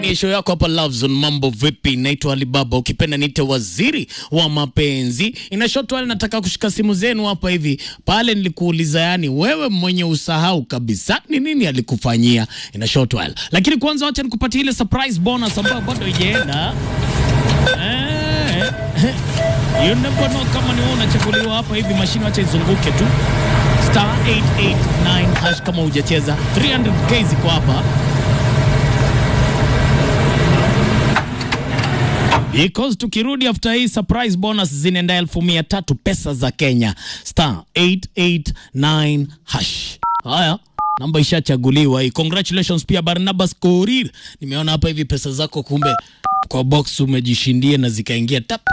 Ni show yako hapa Love Zone. Mambo vipi? Naitwa Alibaba, ukipenda niite waziri wa mapenzi. Ina short while, nataka kushika simu zenu hapa hivi. Pale nilikuuliza, yani wewe mwenye usahau kabisa ni nini alikufanyia. Ina short while, lakini kwanza wacha nikupatie ile surprise bonus ambayo bado haijaenda. Eh, you never know kama ni wewe unachaguliwa hapa hivi. Mashine wacha izunguke tu star 889 hash kama hujacheza 300k ziko hapa because tukirudi after hii surprise bonus zinaenda elfu mia tatu pesa za Kenya star 889 hash. Haya, namba ishachaguliwa hii. Congratulations pia Barnabas Korir, nimeona hapa hivi pesa zako kumbe kwa box umejishindia na zikaingia tap.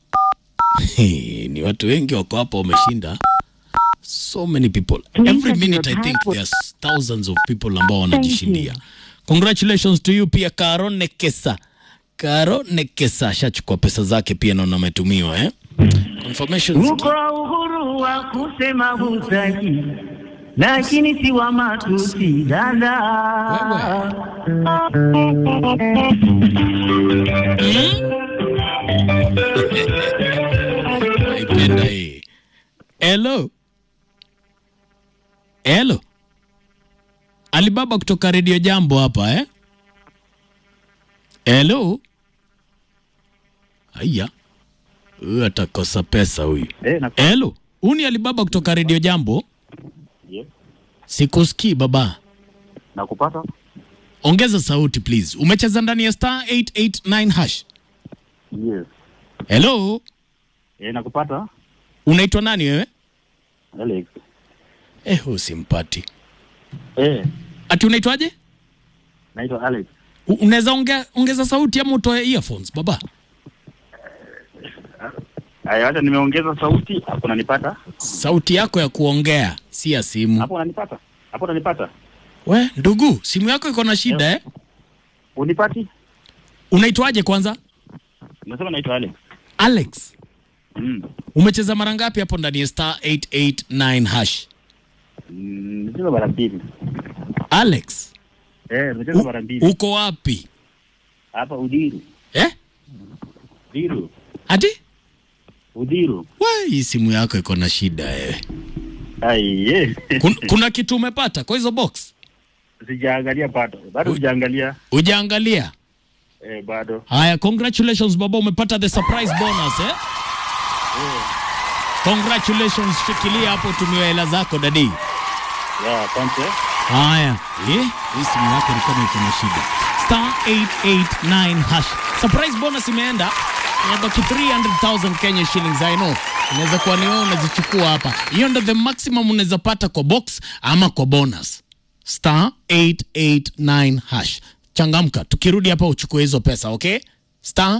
Ni watu wengi wako hapa wameshinda so many people every minute i think there's thousands of people ambao wanajishindia congratulations to you pia karo nekesa karo nekesa ashachukua pesa zake pia naona ametumiwa eh? confirmations Uko uhuru wa kusema hutaki, lakini si wa matusi dada. naipenda hii hello hello alibaba kutoka redio jambo hapa eh? hello haya huyu atakosa pesa huyu Eh, na hello huu ni alibaba kutoka redio jambo Yes. sikusikii baba nakupata. ongeza sauti please umecheza ndani ya star 889 hash Yes. hello Eh, nakupata. unaitwa nani wewe Alex. eh huu simpati Eh, ati unaitwaje naitwa Alex. U- unaweza ongea ongeza sauti ama utoe earphones baba Aya, acha nimeongeza sauti. Hapo unanipata? sauti yako ya kuongea si ya simu Hapo unanipata? Hapo unanipata? we ndugu simu yako iko na shida eh? Unipati? unaitwaje kwanza Unasema naitwa Alex. alex Mm. umecheza mara ngapi hapo ndani ya star 889 hash Mm, nimecheza mara mbili. alex Eh, nimecheza u- mara mbili. uko wapi Hapa Udiru. eh? Udiru. ati Udiru. we hii simu yako iko na shida wewe Ai, eh. Kun, kuna kitu umepata kwa hizo box Sijaangalia bado. Bado sijaangalia. ujaangalia Eh, bado. haya congratulations baba umepata the surprise bonus eh? congratulations shikilia hapo tumia hela zako dadi Yeah, asante. haya eh? hii simu yako ni kama iko na shida star 889 hash surprise bonus imeenda inabaki 300000 kenya shillings i know inaweza kuwa ni wewe unazichukua hapa hiyo ndo the maximum unaweza pata kwa box ama kwa bonus star 889 hash changamka tukirudi hapa uchukue hizo pesa okay star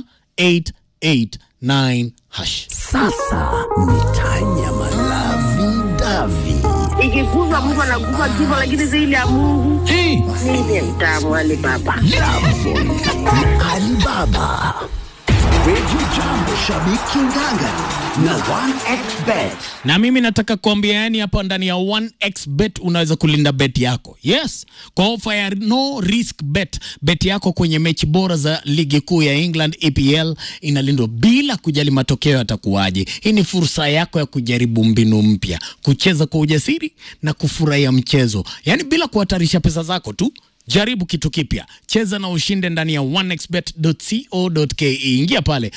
889 hash Sasa ni tanyama lavi davi. ikikufa mtu anakufa kifo, lakini zaidi ya Mungu hey. ndiye mtamu wale baba. Love Alibaba. Radio Jambo Shabiki Ngangari na 1xBet. na mimi nataka kuambia yani hapa ndani ya 1xbet unaweza kulinda bet yako yes kwa ofa ya no risk bet bet yako kwenye mechi bora za ligi kuu ya england epl inalindwa bila kujali matokeo yatakuwaje hii ni fursa yako ya kujaribu mbinu mpya kucheza kwa ujasiri na kufurahia mchezo yani bila kuhatarisha pesa zako tu jaribu kitu kipya cheza na ushinde ndani ya 1xbet.co.ke ingia pale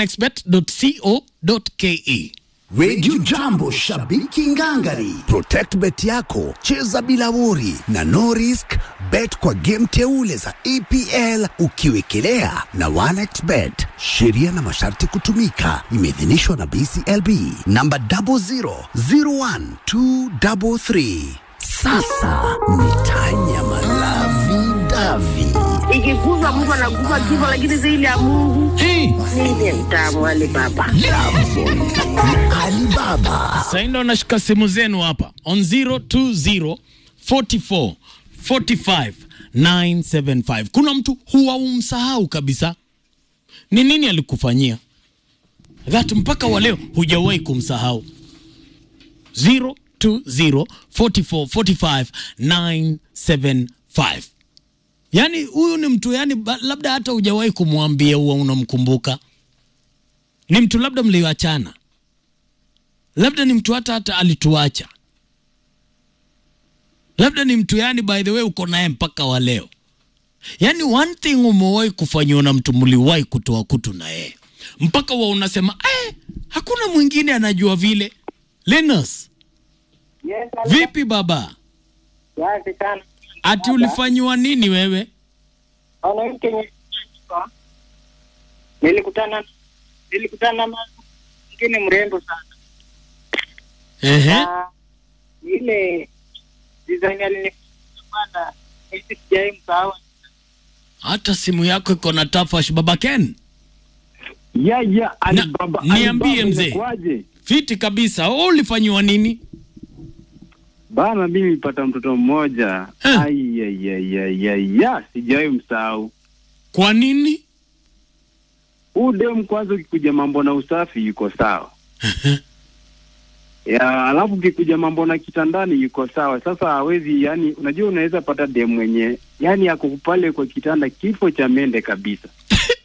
1xbet.co.ke Radio Jambo Shabiki Ngangari. Protect bet yako, cheza bila wori na no risk bet kwa game teule za EPL ukiwekelea na 1xBet. Sheria na masharti kutumika. Imeidhinishwa na BCLB namba 0001233. Sasa ni tanyama lavi davi. Ikikufa mtu anakufa kifo, lakini zaidi ya Mungu hey. ndiye mtamu wale baba. Love Alibaba. Sasa ndo nashika simu zenu hapa on 020 44 45 975. Kuna mtu huwa umsahau kabisa, ni nini alikufanyia that mpaka wa leo hujawahi kumsahau. 020 44 45 975. yaani huyu ni mtu yani ba- labda hata hujawahi kumwambia huwa unamkumbuka ni mtu labda mliwachana labda ni mtu hata hata alituacha labda ni mtu yani by the way uko naye mpaka wa leo yaani one thing umewahi kufanyiwa na mtu mliwahi kutoa kutu na yeye mpaka wa unasema eh, hakuna mwingine anajua vile Linus Yes, vipi baba asante sana. ati ulifanyiwa nini wewe Ona hii Kenya nilikutana nilikutana na mwingine mrembo sana. Ehe. Na ile design alinipanda hizi sijai msahau. hata simu yako iko na tafash baba Ken ya ya Na- Alibaba niambie Alibaba mzee. inakuwaje? fiti kabisa wewe ulifanyiwa nini Bana, mimi nilipata mtoto mmoja Eh. ai ya ya ya ya ya sijawahi msahau. kwa nini Huu dem kwanza, ukikuja mambo na usafi yuko sawa ya, alafu ukikuja mambo na kitandani yuko sawa. Sasa hawezi yani, unajua unaweza pata dem mwenye yani ako pale kwa kitanda kifo cha mende kabisa.